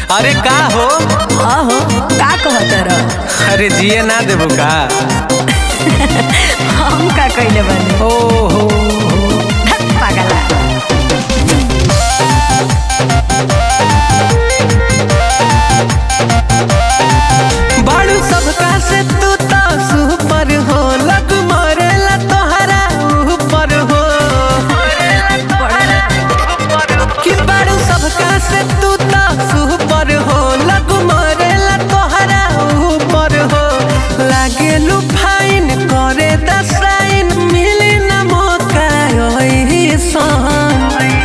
अरे का हो अहो का कहत रह अरे जिए ना देबो का हम का कइले बानी ओ हो धत पागला बाड़ू सबका से तू तो सुपर हो लग मरेला तोहरा ऊपर हो कि बाड़ू सबका से तू तो सुपर हो लग मरेला तोहरा ऊपर हो लागे लू फाइन करे दसाइन मिली ना मौका ओही सन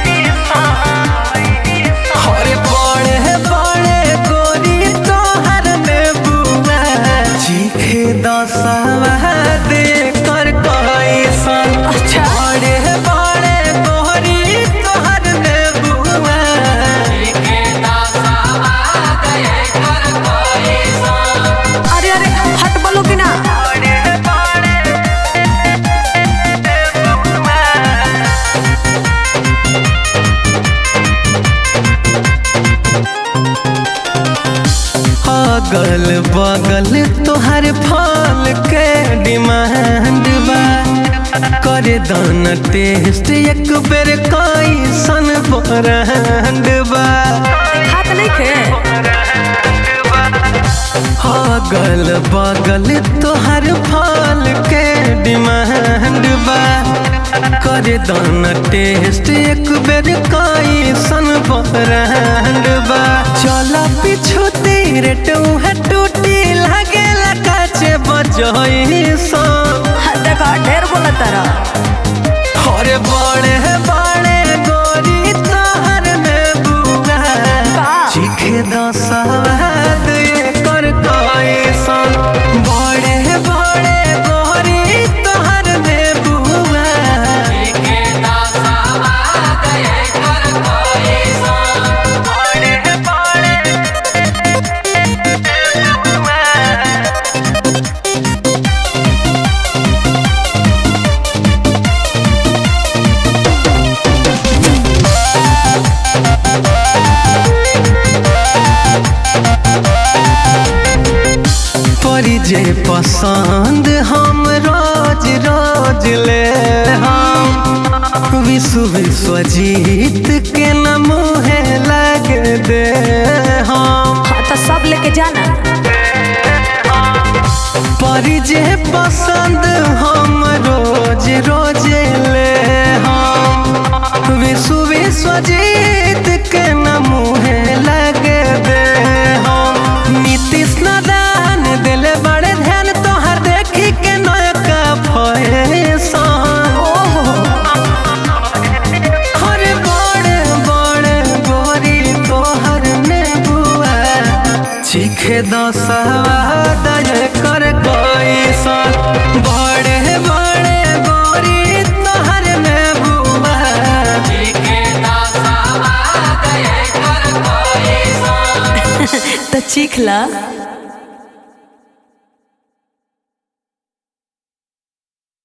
अरे बड़े बड़े गोरी तोहर में बुआ चीखे दसवा दे कर कैसन अच्छा। बड़े बड़े गोरी तोहर में बुआ अरे अरे हट बोलो कि ना अगल बगल तोहर फल के डिमांड बा करे दाना टेस्ट एक बेर कैसन ब्रांड बा हाथ नहीं खे अगल बगल तोहर फल के डिमांड बा करे दाना टेस्ट एक बेर कैसन ब्रांड बा चल पीछू तेरे टूहे टूटी लागेला काचे बजई सन हाँ, देखो ढेर बोलत रह अरे बड़े बड़े गोरी तोहर में बुआ का? चीखे दसवाद कर कैसन बड़े बड़े गोरी तोहर में बुआ बड़े बड़े परी जे पसंद हम रोज रोज ले हम विश्व विश्व जीत के न मुहे लग दे हम हाँ तो सब लेके जाना परी जे पसंद हम रोज रोज ले हम विश्व विश्व जीत के न मुहे लग दे हम नीतीश नारायण दिल बड़े ध्यान तोहर देखी के नयका फैशन ओहो हर बड़े बड़े गोरी तोहर में बुआ चीखे दसवा दय कर कैसन बड़े बड़े गोरी तोहर में बुआ तो चीख ला